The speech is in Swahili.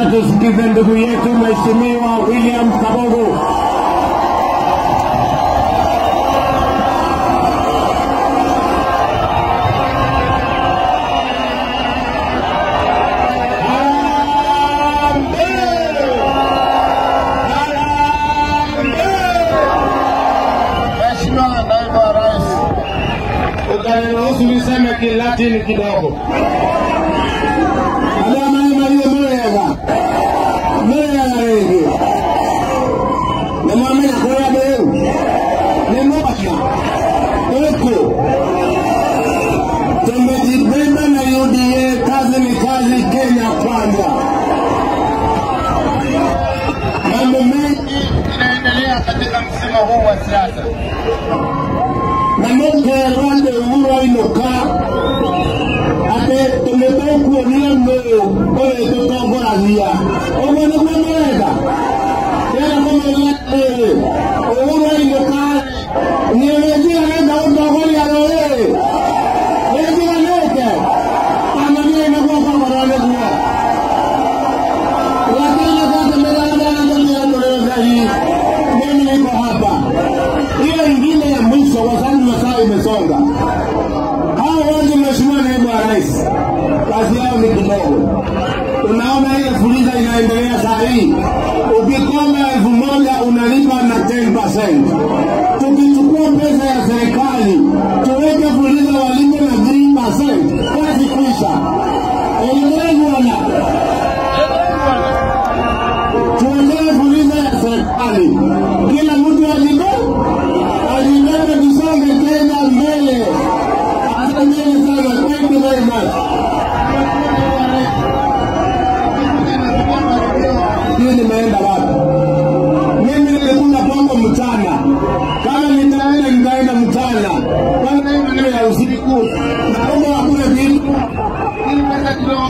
Sasa tusikize ndugu yetu Mheshimiwa William Kabogo. Mheshimiwa Naibu wa Rais, Utaniruhusu niseme Kilatini kidogo. Adamani Maria Murega. Murega rĩngĩ. Nĩmwamenya kũrĩa ndĩ rĩu? Nĩmwaka. Huku. Tumejibeba na UDA, kazi ni kazi, Kenya kwanza. Mambo mengi inaendelea katika msimu huu wa siasa. namukerande uroinuka ati tumitukuonia nũũ ũrĩtũtongoragia ũguo nĩguo mũrenda rĩera kũmenya atĩrĩ ũguroinũka nĩwĩnjiganĩte gũtongoria rũrĩrĩ wĩnjiganĩte amamiĩ nĩguo kogorwo nĩguo lakini sasa mnaangalia mliozaji mimi niko hapa hiyo ingine ya mwisho kwa sababu masaa imesonga hao wote mheshimiwa naibu wa rais kazi yao ni kidogo unaona ile fuliza inaendelea saa hii ukikoma elfu moja unalipa na 10%. tukichukua pesa ya serikali tuweke fuliza walipe na 3%. kazi kuisha elewana tuondoe fuliza ya serikali, kila mtu alibe alibebe, tusonge tena mbele. Asanteni sana, thank you very much. Hii nimeenda wapi? Mimi nilikula pombe mchana, kama nitaenda nitaenda mchana, kwanza hiyo maneno ya usiku, naomba wakule vitu Ili pesa kidogo